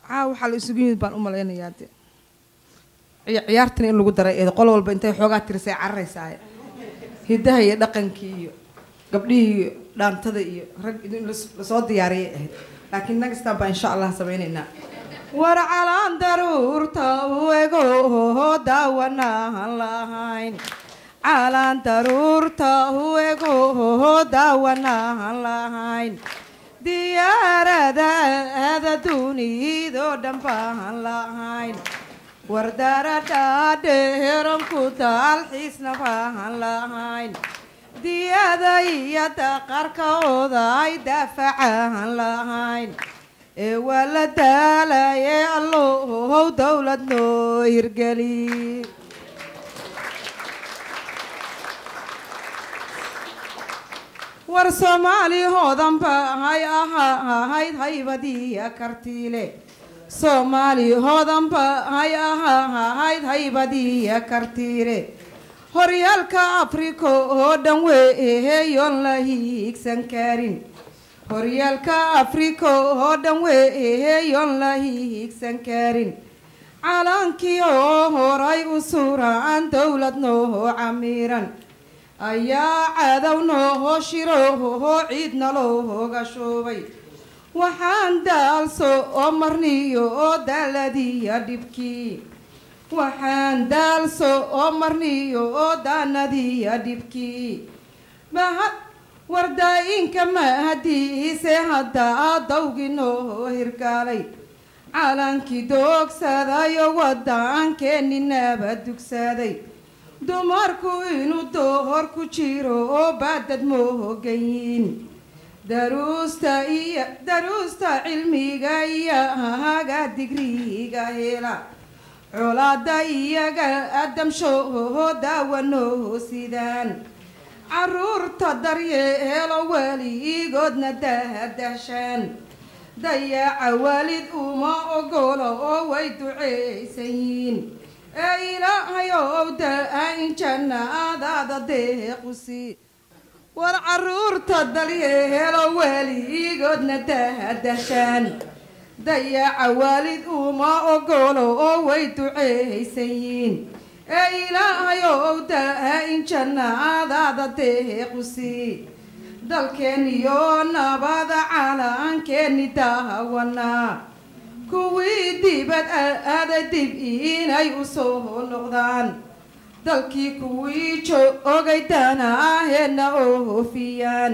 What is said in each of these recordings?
caa waxaa la isugu yimid baan u malaynayaa de ciya- ciyaartana in lagu daray eed qol walba intay xoogaa tirisay cararaysaa hidaha iyo dhaqankii iyo gabdhihii iyo dhaantada iyo rag in las- lasoo diyaariyay ahayd laakiin nagastaan baa insha allah sameynaynaa war calaan daruurta u ego daawanaan lahayn calaan daruurta u ego daawanaan lahayn diyaarada aada dunidoo dhan baan lahayn wardaradhaadheeran ku daalxiisna baan lahayn diyada iyo daqarkooda ay daafacaan lahayn ee waa la daalaye allow dowlad noo hirgeli war soomaali hoodanba hay ahahayd haybadiiya kartiile soomaali hoodanba hay ahahayd haybadiiya kartiile horyaalka afrika oo dhan weeheyoon la hiigsan karin horyaalka afrika oo dhan weeheyoon la hiigsan karin calaankii oo horay u suuraan dowlad noo camiiran ayaa cadow nooho shirooho ciidna looga shuubay waxaan daalso oo marniyo oo daaladiya dhibkii waxaan daalso oo marniyo oo daanadiya dhibkii mahad wardaa-inka mahadiise haddaa dawgii noo hirgaalay calankii doogsaday oo wadaankeenni nabad dugsaday dumarku inuu dohor ku jiro oo baadad moogayin daruusta iyo daruusta cilmiga iyo haga digriga hela colaada iyaga adamshooho daawanoo sidaan caruurta daryeelo weligoodna dahdahshaan dayaca waalid uma ogolo oo way duceysan yiin ee ilaahayow da-ayn jannaadaada deequsi war caruurta dalyeelo weligoodna dahdahshaan dayaca waalid uma ogolo oo way duceysan yiin ee ilaahayow da-ayn jannaadaada deequsi dalkeeniyo nabada calaankeeni daawanaa kuwii dibad aaday dib inay u soo noqdaan dalkii kuwii joogay danaaheedna oofiyaan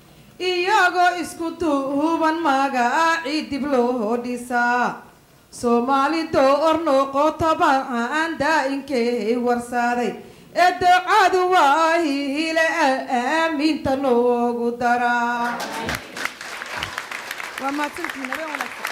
iyagoo isku duuban magacii dib loo dhisaa soomaali door noqotaba aan daa-inkay warsaaday ee ducadu waa hiile aamiinta noogu daraa waa mahadsantihiin habeen wanaagsan